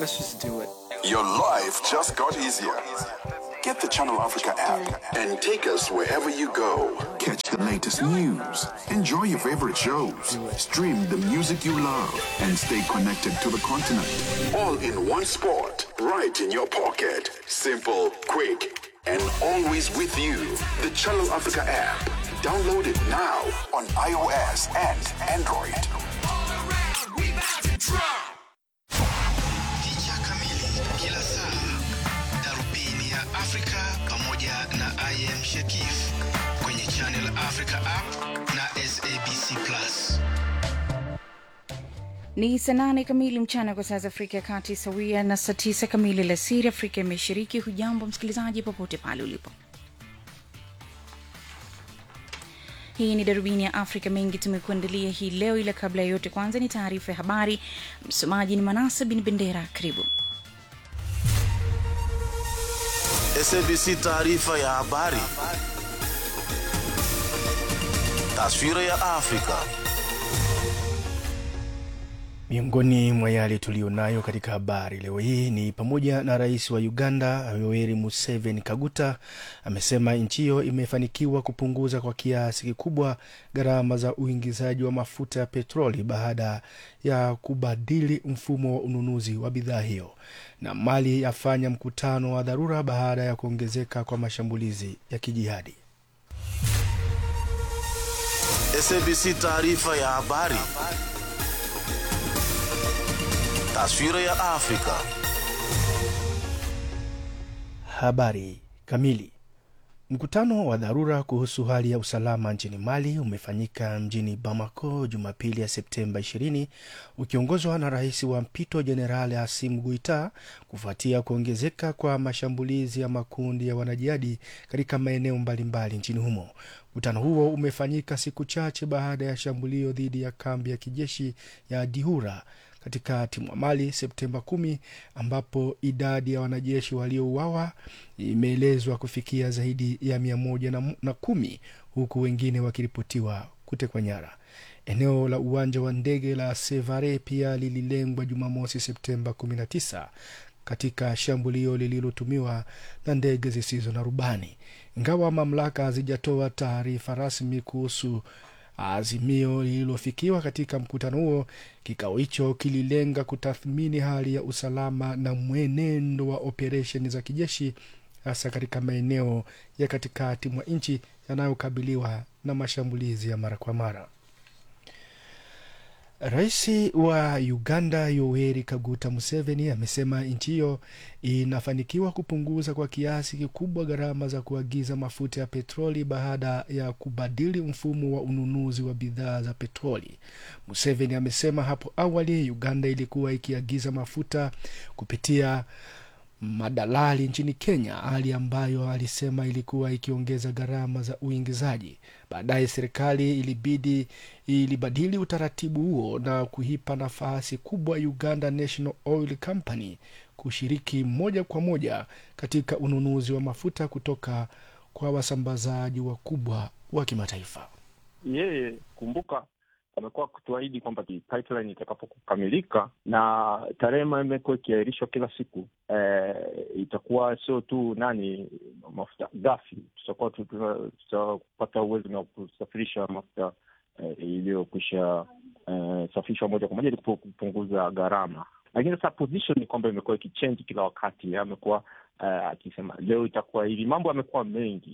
Let's just do it. Your life just got easier. Get the Channel Africa app and take us wherever you go. Catch the latest news, enjoy your favorite shows, stream the music you love, and stay connected to the continent. All in one spot, right in your pocket. Simple, quick, and always with you. The Channel Africa app. Download it now on iOS and Android. Picha kamili kila saa, darubini ya Afrika pamoja na IM Shekif kwenye Channel Africa app na SABC Plus. Ni saa nane kamili mchana kwa saa za Afrika ya Kati, sawia na saa tisa kamili alasiri Afrika ya Mashariki. Hujambo msikilizaji, popote pale ulipo. Hii ni darubini ya Afrika. Mengi tumekuandalia hii leo, ila kabla ya yote, kwanza ni taarifa ya habari. Msomaji ni Manasa bin Bendera. Karibu. SABC taarifa ya habari. Taswira ya Afrika. Miongoni mwa yale tuliyonayo katika habari leo hii ni pamoja na rais wa Uganda Yoweri Museveni Kaguta amesema nchi hiyo imefanikiwa kupunguza kwa kiasi kikubwa gharama za uingizaji wa mafuta ya petroli baada ya kubadili mfumo wa ununuzi wa bidhaa hiyo, na Mali yafanya mkutano wa dharura baada ya kuongezeka kwa mashambulizi ya kijihadi. SABC taarifa ya habari. Taswira ya Afrika. Habari kamili. Mkutano wa dharura kuhusu hali ya usalama nchini Mali umefanyika mjini Bamako Jumapili ya Septemba 20 ukiongozwa na rais wa mpito Jenerali Asim Guita kufuatia kuongezeka kwa mashambulizi ya makundi ya wanajihadi katika maeneo mbalimbali nchini humo. Mkutano huo umefanyika siku chache baada ya shambulio dhidi ya kambi ya kijeshi ya Dihura katikati mwa Mali Septemba kumi, ambapo idadi ya wanajeshi waliouawa imeelezwa kufikia zaidi ya mia moja na, na kumi huku wengine wakiripotiwa kutekwa nyara. Eneo la uwanja wa ndege la Sevare pia lililengwa Jumamosi Septemba 19 katika shambulio lililotumiwa na ndege zisizo na rubani, ingawa mamlaka hazijatoa taarifa rasmi kuhusu azimio lililofikiwa katika mkutano huo. Kikao hicho kililenga kutathmini hali ya usalama na mwenendo wa operesheni za kijeshi hasa katika maeneo ya katikati mwa nchi yanayokabiliwa na mashambulizi ya mara kwa mara. Rais wa Uganda Yoweri Kaguta Museveni amesema nchi hiyo inafanikiwa kupunguza kwa kiasi kikubwa gharama za kuagiza mafuta ya petroli baada ya kubadili mfumo wa ununuzi wa bidhaa za petroli. Museveni amesema hapo awali Uganda ilikuwa ikiagiza mafuta kupitia madalali nchini Kenya, hali ambayo alisema ilikuwa ikiongeza gharama za uingizaji. Baadaye serikali ilibidi ilibadili utaratibu huo na kuipa nafasi kubwa Uganda National Oil Company kushiriki moja kwa moja katika ununuzi wa mafuta kutoka kwa wasambazaji wakubwa wa kimataifa. Yeye kumbuka, amekuwa kutuahidi kwamba pipeline itakapokamilika na tarehe imekuwa ikiahirishwa kila siku eh, itakuwa sio tu nani mafuta ghafi, tutakuwa tutapata uwezo na kusafirisha mafuta eh, iliyokwisha eh, safishwa moja kwa moja ili kupunguza gharama. Lakini sasa position ni kwamba imekuwa ikichange kila wakati. Amekuwa eh, akisema leo itakuwa hivi, mambo yamekuwa mengi.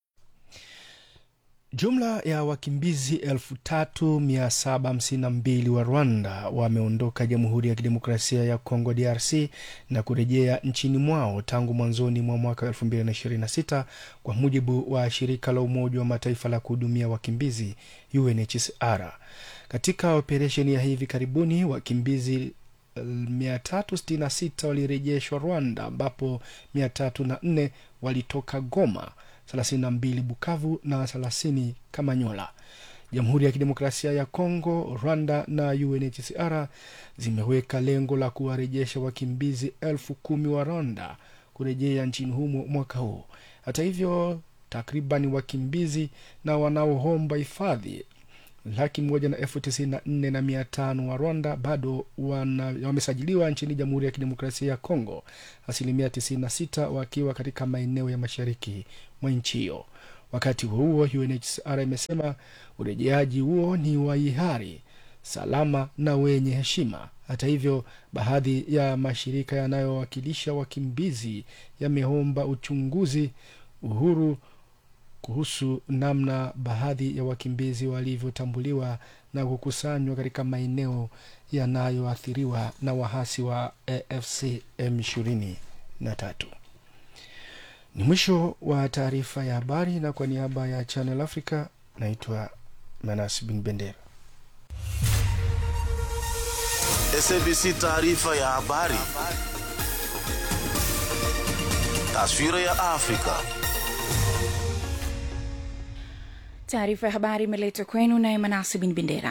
Jumla ya wakimbizi elfu tatu mia saba hamsini na mbili wa Rwanda wameondoka Jamhuri ya Kidemokrasia ya Kongo DRC na kurejea nchini mwao tangu mwanzoni mwa mwaka elfu mbili na ishirini na sita kwa mujibu wa shirika la Umoja wa Mataifa la kuhudumia wakimbizi UNHCR. Katika operesheni ya hivi karibuni wakimbizi 366 walirejeshwa Rwanda ambapo 304 walitoka Goma 32 Bukavu na 30 Kamanyola. Jamhuri ya Kidemokrasia ya Kongo, Rwanda na UNHCR zimeweka lengo la kuwarejesha wakimbizi elfu kumi wa Rwanda kurejea nchini humo mwaka huu. Hata hivyo, takriban wakimbizi na wanaoomba hifadhi laki moja na elfu tisini na nne na mia tano wa rwanda bado wana, wamesajiliwa nchini jamhuri ya kidemokrasia ya kongo asilimia 96 wakiwa katika maeneo ya mashariki mwa nchi hiyo wakati huo huo unhcr imesema urejeaji huo ni wa hiari salama na wenye heshima hata hivyo baadhi ya mashirika yanayowakilisha wakimbizi yameomba uchunguzi uhuru kuhusu namna baadhi ya wakimbizi walivyotambuliwa na kukusanywa katika maeneo yanayoathiriwa na wahasi wa afc m23 ni mwisho wa taarifa ya habari na kwa niaba ya channel africa naitwa manas bin bendera SABC taarifa ya habari. Taswira ya Afrika. taarifa ya habari imeletwa kwenu naye manasi bin bendera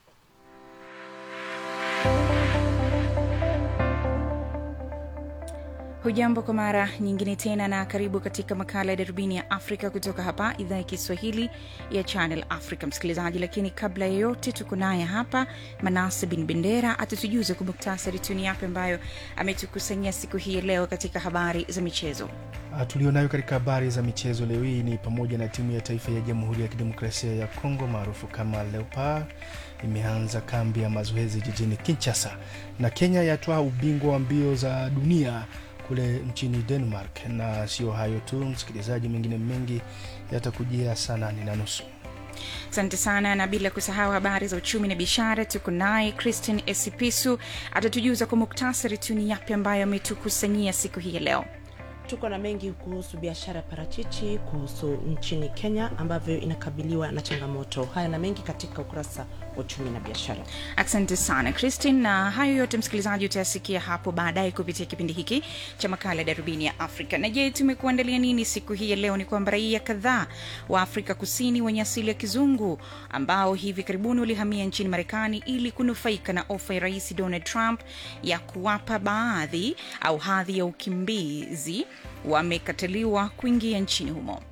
hujambo kwa mara nyingine tena na karibu katika makala ya darubini ya afrika kutoka hapa idhaa ya kiswahili ya channel africa msikilizaji lakini kabla ya yote tuko naye hapa manase bin bendera atatujuza kwa muktasari tuni yape ambayo ametukusanyia siku hii ya leo katika habari za michezo Ah, tulionayo katika habari za michezo leo hii ni pamoja na timu ya taifa ya jamhuri ya kidemokrasia ya kongo maarufu kama leopard imeanza kambi ya mazoezi jijini kinchasa na kenya yatwaa ubingwa wa mbio za dunia kule nchini denmark na sio hayo tu msikilizaji mengine mengi yatakujia saa nane na nusu asante sana na bila kusahau habari za uchumi na biashara tuko naye christian esipisu atatujuza kwa muktasari tuni yapi ambayo ametukusanyia siku hii ya leo tuko na mengi kuhusu biashara ya parachichi kuhusu nchini kenya ambavyo inakabiliwa na changamoto haya na mengi katika ukurasa wa uchumi na biashara asante sana christin na hayo yote msikilizaji utayasikia hapo baadaye kupitia kipindi hiki cha makala ya darubini ya afrika na je tumekuandalia nini siku hii ya leo ni kwamba raia kadhaa wa afrika kusini wenye asili ya kizungu ambao hivi karibuni walihamia nchini marekani ili kunufaika na ofa ya rais donald trump ya kuwapa baadhi au hadhi ya ukimbizi wamekataliwa kuingia nchini humo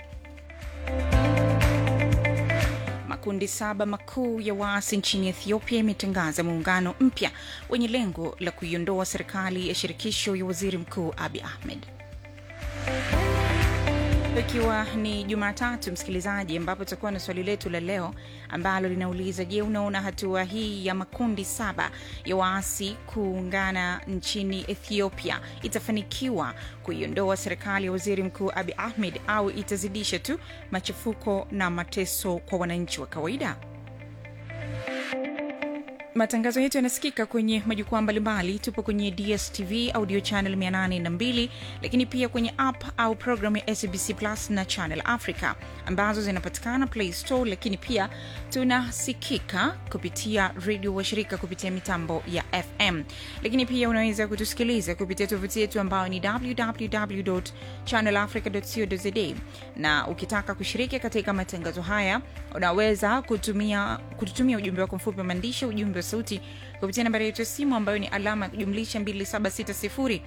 makundi saba makuu ya waasi nchini ethiopia imetangaza muungano mpya wenye lengo la kuiondoa serikali ya shirikisho ya waziri mkuu abi ahmed ikiwa ni jumatatu msikilizaji ambapo tutakuwa na swali letu la leo ambalo linauliza je unaona hatua hii ya makundi saba ya waasi kuungana nchini ethiopia itafanikiwa kuiondoa serikali ya waziri mkuu abi ahmed au itazidisha tu machafuko na mateso kwa wananchi wa kawaida matangazo yetu yanasikika kwenye majukwaa mbalimbali tupo kwenye dstv audio channel 802 lakini pia kwenye app au programu ya sbc plus na channel africa ambazo zinapatikana play store lakini pia tunasikika kupitia redio washirika kupitia mitambo ya fm lakini pia unaweza kutusikiliza kupitia tovuti yetu ambayo ni www channelafrica.co.za na ukitaka kushiriki katika matangazo haya unaweza kutumia kututumia ujumbe wako mfupi wa maandishi ujumbe wa sauti kupitia nambari yetu ya simu ambayo ni alama ya kujumlisha 2760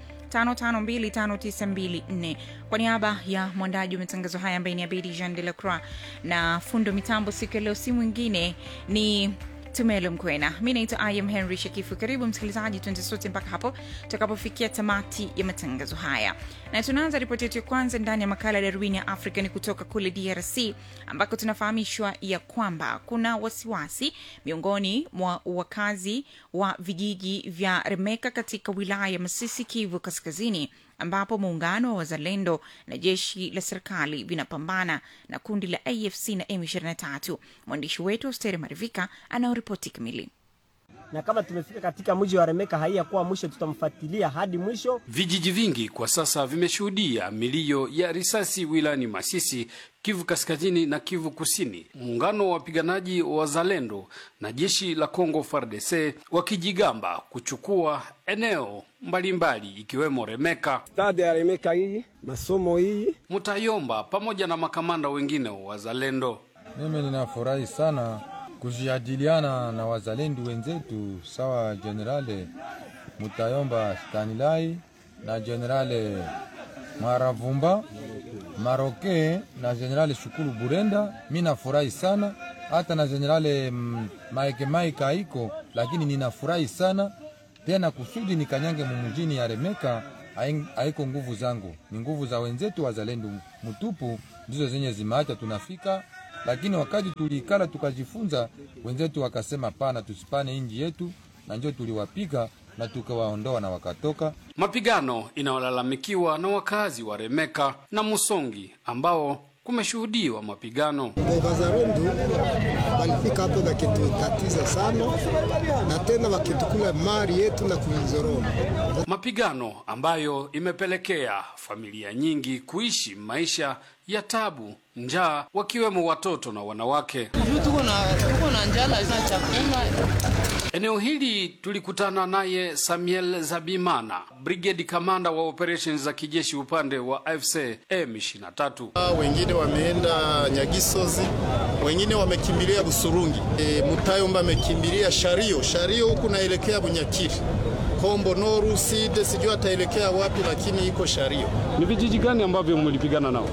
5525924 kwa niaba ya mwandaji wa matangazo haya ambaye ni abedi jean de la croix na fundo mitambo siku ya leo si mwingine ni tumelo mkwena mi naitwa im henry shakifu karibu msikilizaji tuende sote mpaka hapo tutakapofikia tamati ya matangazo haya na tunaanza ripoti yetu ya kwanza ndani ya makala ya darwini ya afrika ni kutoka kule drc ambako tunafahamishwa ya kwamba kuna wasiwasi miongoni mwa wakazi wa vijiji vya remeka katika wilaya ya masisi kivu kaskazini ambapo muungano wa wazalendo na jeshi la serikali vinapambana na kundi la afc na m23 mwandishi wetu austere marivika anaoripoti kamili na kama tumefika katika mji wa Remeka haiyakuwa mwisho, tutamfuatilia hadi mwisho. Vijiji vingi kwa sasa vimeshuhudia milio ya risasi wilayani Masisi, Kivu Kaskazini na Kivu Kusini. Muungano wa wapiganaji wa wazalendo na jeshi la Kongo FARDC wakijigamba kuchukua eneo mbalimbali ikiwemo Remeka, Stade ya Remeka hii, masomo hii, Mutayomba pamoja na makamanda wengine wa wazalendo. Mimi ninafurahi sana kujadiliana na wazalendo wenzetu sawa Generale Mutayomba Stanilai na Generale Mwaravumba, Maroke na Generale Shukuru Burenda. Mi nafurahi sana hata na Generale mm, Maike Maike haiko, lakini ninafurahi sana tena kusudi nikanyange mumujini ya Remeka haing- haiko nguvu zangu, ni nguvu za wenzetu wazalendo mtupu ndizo zenye zimeacha tunafika. Lakini wakati tuliikala tukajifunza, wenzetu wakasema pana, tusipane inji yetu, na njo tuliwapiga na tukawaondoa na wakatoka. Mapigano inayolalamikiwa na wakazi wa Remeka na Musongi ambao kumeshuhudiwa mapigano. Wazalendo walifika hapo wakitutatiza sana, na tena wakitukula mali yetu na kuizoroma. Mapigano ambayo imepelekea familia nyingi kuishi maisha ya tabu, njaa, wakiwemo watoto na wanawake. tuko na tuko na njala na chakula Eneo hili tulikutana naye Samuel Zabimana, brigade kamanda wa operations za kijeshi upande wa AFC M23. wengine wameenda Nyagisozi, wengine wamekimbilia Busurungi. E, Mutayomba amekimbilia Shario, Shario huku naelekea Bunyakiri, Kombo Noru Side, sijui ataelekea wapi, lakini iko Shario. Ni vijiji gani ambavyo mlipigana nao?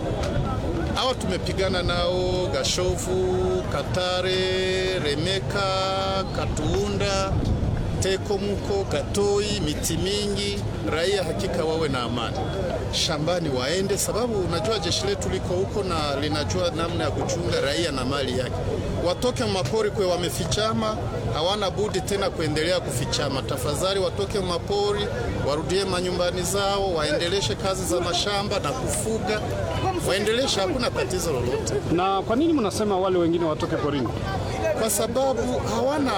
Hawa tumepigana nao Gashovu, Katare, Remeka, Katuunda, Tekomuko, Katoi, miti mingi. Raia hakika wawe na amani shambani, waende sababu unajua jeshi letu liko huko na linajua namna ya kuchunga raia na mali yake. Watoke mapori kwe wamefichama, hawana budi tena kuendelea kufichama. Tafadhali watoke mapori, warudie manyumbani zao, waendeleshe kazi za mashamba na kufuga, waendeleshe, hakuna tatizo lolote. Na kwa nini mnasema wale wengine watoke porini? kwa sababu hawana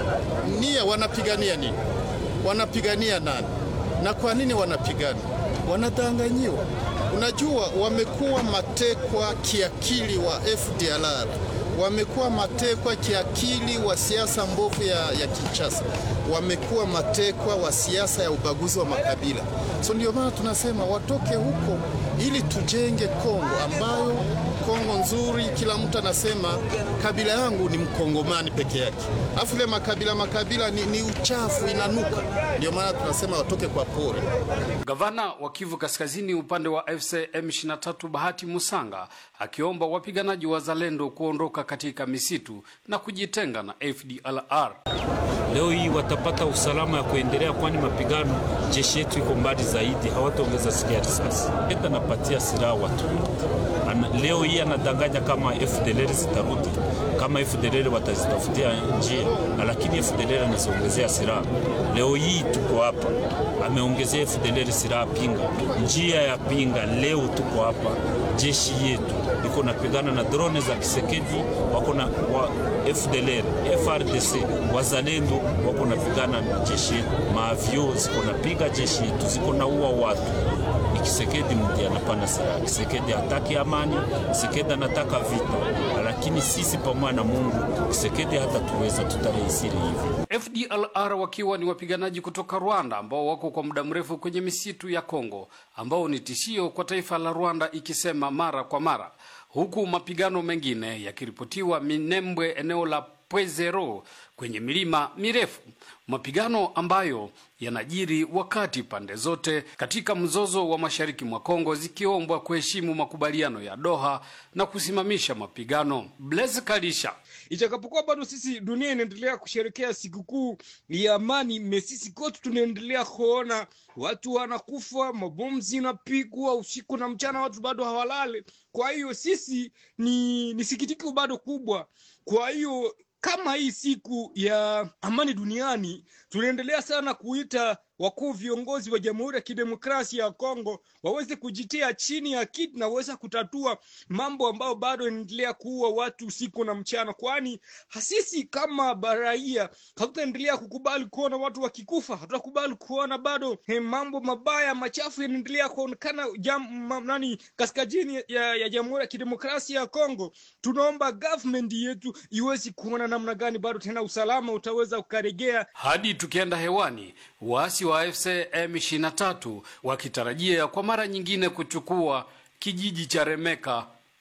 nia. Wanapigania nini? Wanapigania nani? Na kwa nini wanapigana? Wanadanganyiwa. Unajua, wamekuwa matekwa kiakili wa FDLR, wamekuwa matekwa kiakili wa siasa mbovu ya, ya Kinshasa, wamekuwa matekwa wa siasa ya ubaguzi wa makabila. So ndio maana tunasema watoke huko ili tujenge Kongo ambayo Kongo nzuri, kila mtu anasema kabila yangu ni mkongomani peke yake, afu ile makabila makabila ni, ni uchafu, inanuka. Ndio maana tunasema watoke kwa pori. Gavana wa Kivu Kaskazini upande wa FC M23 Bahati Musanga akiomba wapiganaji wa Zalendo kuondoka katika misitu na kujitenga na FDLR. Leo hii watapata usalama ya kuendelea, kwani mapigano jeshi yetu iko mbali zaidi, hawataongeza sikia risasi. Enda napatia silaha watu Ana, leo hii anadanganya kama FDLR zitarudi, kama FDLR watazitafutia njia, lakini FDLR anaziongezea silaha. Leo hii tuko hapa, ameongezea FDLR silaha pinga, njia ya pinga. Leo tuko hapa, jeshi yetu iko napigana na drone za Kisekedi, wako na wa FDLR, FRDC, wazalendo wako napigana na jeshi yetu, maavyo ziko napiga jeshi yetu, ziko na ua watu ni Kisekedi ndiye anapana silaha. Kisekedi hataki amani, Kisekedi anataka vita, lakini sisi pamoja na Mungu, Kisekedi hata tuweza tutarehisiri hivyo. FDLR wakiwa ni wapiganaji kutoka Rwanda ambao wako kwa muda mrefu kwenye misitu ya Kongo, ambao ni tishio kwa taifa la Rwanda, ikisema mara kwa mara, huku mapigano mengine yakiripotiwa Minembwe, eneo la Pwezero kwenye milima mirefu, mapigano ambayo yanajiri wakati pande zote katika mzozo wa mashariki mwa Kongo zikiombwa kuheshimu makubaliano ya Doha na kusimamisha mapigano. Blaise Kalisha Itakapokuwa bado sisi dunia inaendelea kusherekea sikukuu ya amani, mesisi kote tunaendelea kuona watu wanakufa, mabomu zinapigwa usiku na mchana, watu bado hawalale. Kwa hiyo sisi ni, ni sikitiko bado kubwa. Kwa hiyo kama hii siku ya amani duniani tunaendelea sana kuita wakuu viongozi wa Jamhuri ya Kidemokrasia ya Kongo waweze kujitia chini ya kiti na waweze kutatua mambo ambayo bado yanaendelea kuua watu usiku na mchana, kwani sisi kama baraia hatutaendelea kukubali kuona watu wakikufa, hatutakubali kuona bado he, mambo mabaya machafu yanaendelea kuonekana jam, ma, nani kaskazini ya, ya Jamhuri ya Kidemokrasia ya Kongo. Tunaomba government yetu iwezi kuona namna gani bado tena usalama utaweza ukaregea hadi tukienda hewani, waasi wa AFC M23 wakitarajia kwa mara nyingine kuchukua kijiji cha Remeka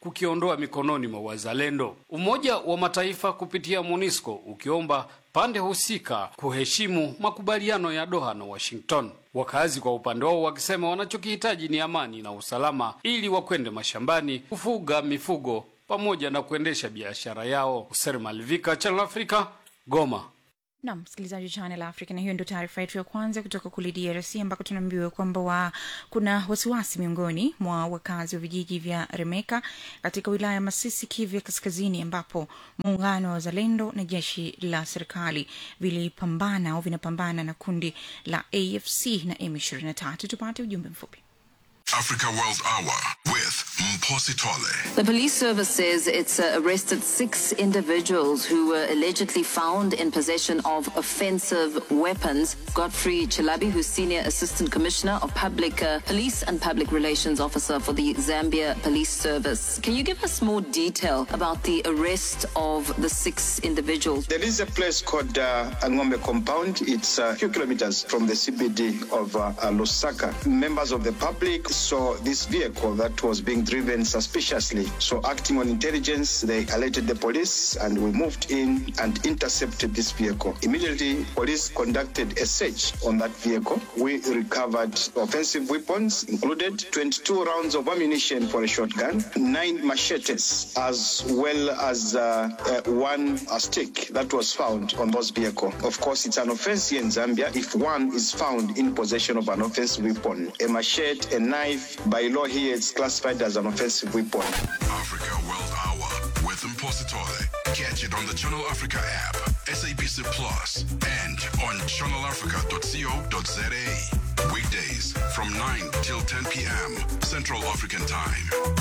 kukiondoa mikononi mwa wazalendo. Umoja wa Mataifa kupitia MONUSCO ukiomba pande husika kuheshimu makubaliano ya Doha na Washington. Wakazi kwa upande wao wakisema wanachokihitaji ni amani na usalama ili wakwende mashambani kufuga mifugo pamoja na kuendesha biashara yao. Hoser Malvika, Channel Africa, Goma. Nam msikilizaji wa Channel Africa, na hiyo ndio taarifa yetu ya kwanza kutoka kule DRC ambako tunaambiwa kwamba wa, kuna wasiwasi miongoni mwa wakazi wa vijiji vya Remeka katika wilaya ya Masisi, Kivu ya Kaskazini, ambapo muungano wa wazalendo na jeshi la serikali vilipambana au vinapambana na kundi la AFC na M23. Tupate ujumbe mfupi. Africa World Hour with Mposi Tole. The police service says it's uh, arrested six individuals who were allegedly found in possession of offensive weapons. Godfrey Chilabi, who's Senior Assistant Commissioner of Public uh, Police and Public Relations Officer for the Zambia Police Service. Can you give us more detail about the arrest of the six individuals? There is a place called uh, Angombe Compound. It's a few kilometers from the CBD of uh, uh, Lusaka. Members of the public saw this vehicle that was being driven suspiciously. So, acting on intelligence, they alerted the police and we moved in and intercepted this vehicle. Immediately, police conducted a search on that vehicle. We recovered offensive weapons, included 22 rounds of ammunition for a shotgun, nine machetes, as well as uh, uh, one uh, stick that was found on those vehicle. Of course, it's an offense here in Zambia if one is found in possession of an offensive weapon. A machete, a knife, by law here, it's classified as an offensive weapon. Africa World Hour with Mposi Tole. Catch it on the Channel Africa app, SABC Plus, and on channelafrica.co.za. Weekdays from 9 till 10 p.m. Central African Time.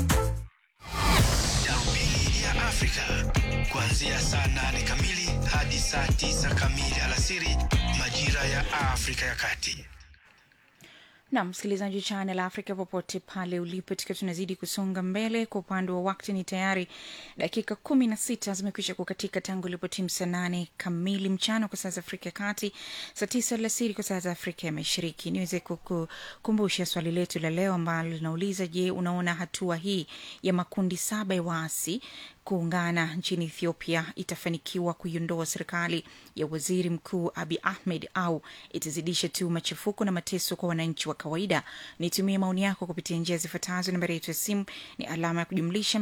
Darubini ya Afrika kuanzia saa nane kamili hadi saa tisa kamili alasiri majira ya Afrika ya Kati. na msikilizaji wa Channel Africa popote pale ulipo, tukiwa tunazidi kusonga mbele. Kwa upande wa wakati ni tayari dakika kumi na sita zimekwisha kukatika tangu ilipotimu saa nane kamili mchana kwa saa za Afrika ya Kati, saa tisa alasiri kwa saa za Afrika ya Mashariki. Niweze kukumbusha swali letu la leo ambalo linauliza, je, unaona hatua hii ya makundi saba ya waasi kuungana nchini Ethiopia itafanikiwa kuiondoa serikali ya waziri mkuu Abi Ahmed au itazidisha tu machafuko na mateso kwa wananchi wa kawaida? Nitumie maoni yako kupitia njia zifuatazo. Nambari yetu ya simu ni alama ya kujumlisha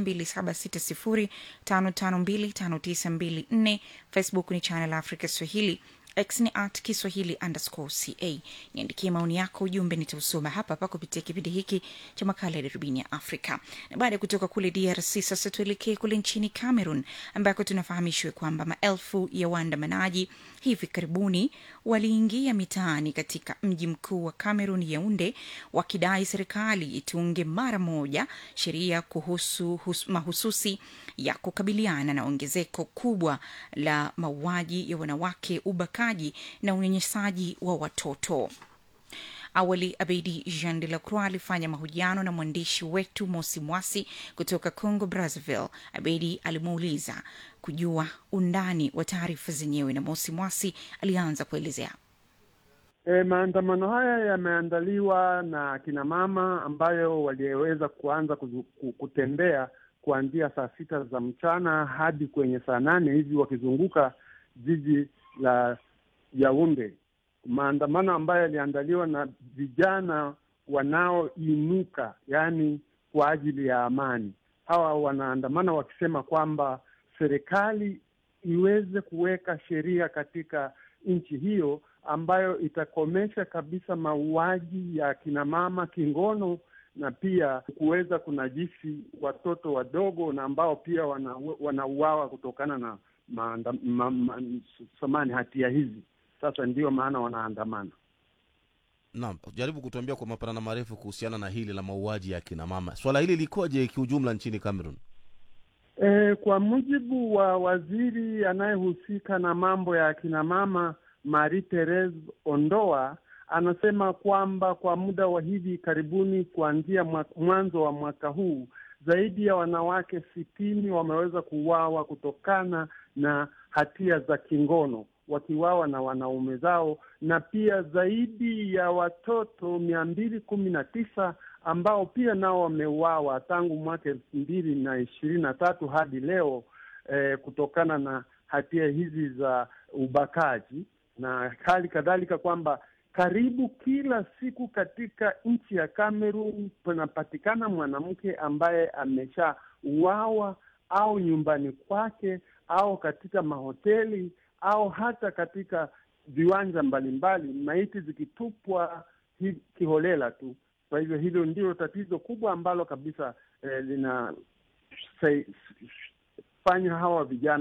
276055259254. Facebook ni Channel Africa Swahili x ni at kiswahili underscore ca niandikie maoni yako ujumbe nitausoma hapa hapa kupitia kipindi hiki cha makala ya darubini ya afrika na baada ya kutoka kule drc sasa tuelekee kule nchini cameroon ambako tunafahamishwa kwamba maelfu ya waandamanaji hivi karibuni waliingia mitaani katika mji mkuu wa cameroon yaunde wakidai serikali itunge mara moja sheria kuhusu hus, mahususi ya kukabiliana na ongezeko kubwa la mauaji ya wanawake ubakaji na unyanyasaji wa watoto awali abedi jean de la croix alifanya mahojiano na mwandishi wetu mosi mwasi kutoka congo brazzaville abedi alimuuliza kujua undani wa taarifa zenyewe na mosi mwasi alianza kuelezea E, maandamano haya yameandaliwa na kina mama ambayo waliweza kuanza kuzu, kutembea kuanzia saa sita za mchana hadi kwenye saa nane hivi wakizunguka jiji la Yaunde, maandamano ambayo yaliandaliwa na vijana wanaoinuka, yaani kwa ajili ya amani. Hawa wanaandamana wakisema kwamba serikali iweze kuweka sheria katika nchi hiyo ambayo itakomesha kabisa mauaji ya kina mama kingono na pia kuweza kunajisi watoto wadogo na ambao pia wanauawa wana kutokana na maanda, ma, ma, samani hatia hizi. Sasa ndiyo maana wanaandamana. Naam, jaribu kutuambia kwa mapana na marefu kuhusiana na hili la mauaji ya kina mama. Swala hili likoje kiujumla nchini Cameroon? E, kwa mujibu wa waziri anayehusika na mambo ya akina mama Marie Therese Ondoa anasema kwamba kwa muda wa hivi karibuni, kuanzia mwanzo wa mwaka huu, zaidi ya wanawake sitini wameweza kuuawa kutokana na hatia za kingono. wakiwawa na wanaume zao, na pia zaidi ya watoto mia mbili kumi na tisa ambao pia nao wameuawa tangu mwaka elfu mbili na ishirini na tatu hadi leo eh, kutokana na hatia hizi za ubakaji na hali kadhalika kwamba karibu kila siku katika nchi ya Cameroon panapatikana mwanamke ambaye ameshauawa au nyumbani kwake au katika mahoteli au hata katika viwanja mbalimbali, maiti zikitupwa hi, kiholela tu. Kwa hivyo hilo ndilo tatizo kubwa ambalo kabisa eh, linafanya hawa vijana